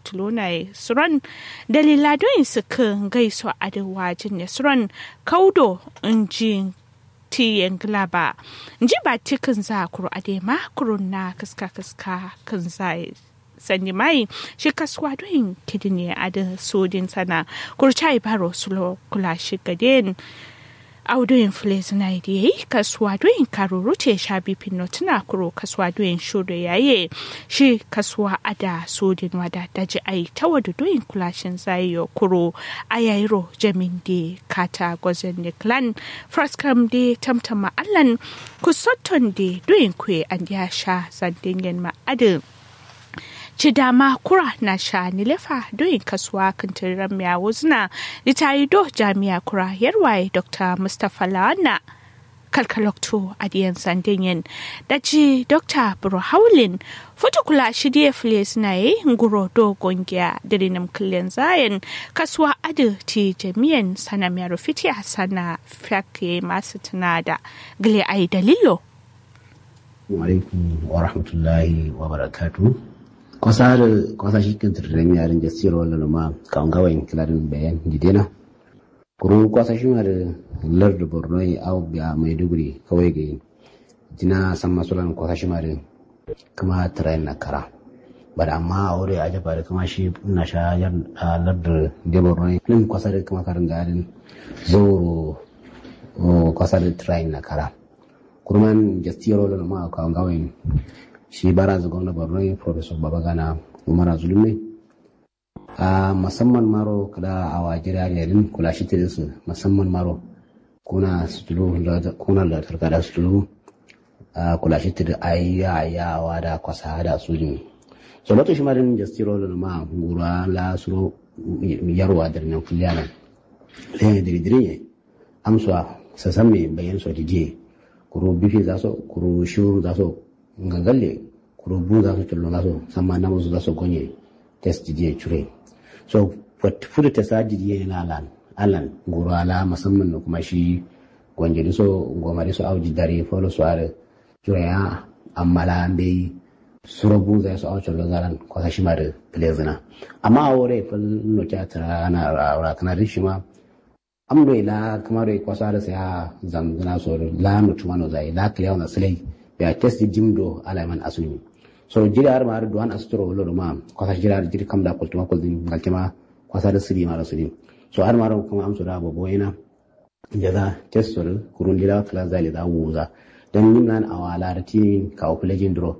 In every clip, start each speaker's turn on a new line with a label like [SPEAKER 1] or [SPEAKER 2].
[SPEAKER 1] tulona suran dalila don su kan gaiso adawa jin suran kaudo injin tiyan glaba ji ba tikin za kuro adema kurun na kaska kaska kan za sanyi mai shi kasuwa don kidini a da sojin sana kurca baro sulo kula shi gaden audoyin fles na da yayi kasuwa doyin karuru ce sha bifin notuna kuro kasuwa doyin shudo yaye shi kasuwa ada sojin wada daji ai ta wada doyin kulashin zayo kuro a yayiro jamin de kata gwazon ne clan fraskam de tamtama allan kusotton de doyin kwe an ya sha zandingen ma'adin ci dama kura na sha nilefa doyin kasuwa kantiran miya wuzna litari do jami'a kura yarwaye dr mustapha lawana kalkalokto a diyan sandinyin da ci dr buru haulin kula shi diya file suna yi nguro do gongiya dirinam killen zayen kasuwa adu ti jami'an sana mai rufiti a sana fake masu tunada gile ai dalilo
[SPEAKER 2] alaikum wa rahmatullahi wa barakatuh kwasar kwasa shi kan tirren yarin da siro wala ma kan gawayin kilarin bayan gidena kurun kwasa shi ma da lar da borno yi au biya maiduguri kawai ga jina san masulan kwasa shi ma da kuma tirren na kara bada amma a wuri a jaba da kuma shi na sha yar lar da da borno yi nan kwasa da kuma karin garin zoro kwasa da tirren na kara kurman jastiro wala ma kan gawayin shi baraza gwamna borno professor babagana umar zulum ne a musamman maro kada a wajira yarin kula shi tirin su musamman maro kuna sutulu kuna da tarkada sutulu a kula shi tirin ayya ayawa da kwasa da sujin so loto shi marin jastiro da ma gura la suro yarwa da nan kulliyana le da dirin amsa sasan me bayan so dije kuro bifi za so kuro shuru za so ngagalle kuro bu za su tullo za su sama na musu za su gonye test je cure so fudu test aji je na alan alan guru ala musamman da kuma shi gonje da so gomari so auji dare folo so are cure ya amala be suro bu za su auci lozaran kwasa shi ma da plezina amma a wore fal no ta tara na aura kana rishi ma amdo ila kamar kwasa da sai zamzana so la mutuma no zai la kliya na silai ya test jimdo ala man asuni so jiri har ma har duwan astro lo ma kwasa jiri har jiri kam da kultuma kultin galkema kwasa da siri mara siri so har ma kuma amso da babo yana jaza test so kurun dira kala zali da wuza dan nin nan awala da tini ka o plejin dro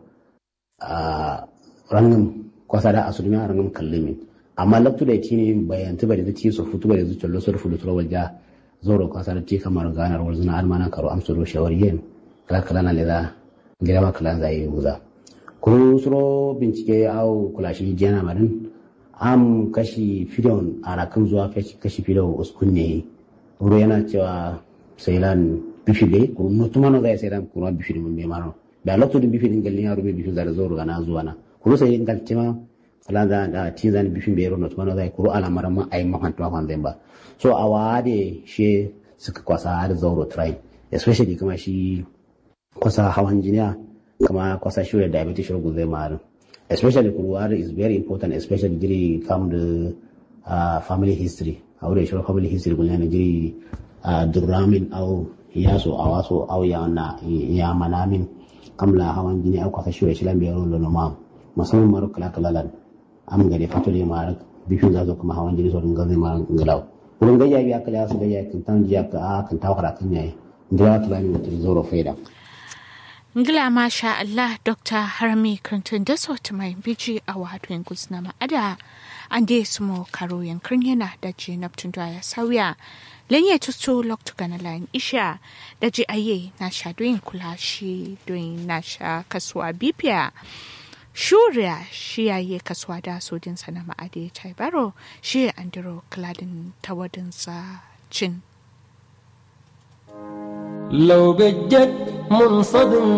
[SPEAKER 2] a rangam kwasa da asuni ma rangam kallimi amma laktu da tini bayan tuba da ti so futu da zuciyar lo so futu tro walja zoro kwasa da ti kamar ganar walzuna almanan karo amso do shawariyen kala kala na leda girma kala za yi wuza kuru suro bincike au kula shi jena marin am kashi fidon ana kan zuwa kashi fidon uskun ne wuro yana cewa sailan bifide kuru nutuma no zai sailan kuru bifide mun bai maro da lokto din bifide ngal yaro be bifide zara zoro gana zuwa na kuru sai ngal cema kala za da tizan bifin bai ro nutuma no zai kuru ala marama ai mahantuma kan zai ba so awade she suka kwasa da zoro try especially kuma shi kwasa hawan jiniya kama kwasa sugar diabetes sugar zai maru especially kurwar is very important especially jiri come the uh, family history a wurin shirin family history kun yana jiri uh, duramin au yaso a waso au ya na ya manamin kamla hawan jini au kwasa sugar shilan biyar da noma musamman maru kala kalalan am gade fatole maru bifin zazo kuma hawan jini so dinga zai maru ngalau wurin gayya biya kala su gayya kan tan jiya ka a kan tawara kan yayi ndira tulani mutum zoro faida
[SPEAKER 1] ngila masha Allah Dr. Harami Clinton da sauti mai biji a wadon gusna ma'ada an dai su mo karo yankin yana da je naftun da ya sauya lenye tusto loktu gana layin isha da je aye na sha doyin kula shi doyin na sha kasuwa bibiya shuriya shi yaye kasuwa da sojin sana ma'ade taibaro shi andiro kladin tawadinsa cin
[SPEAKER 3] لو بجد منصدم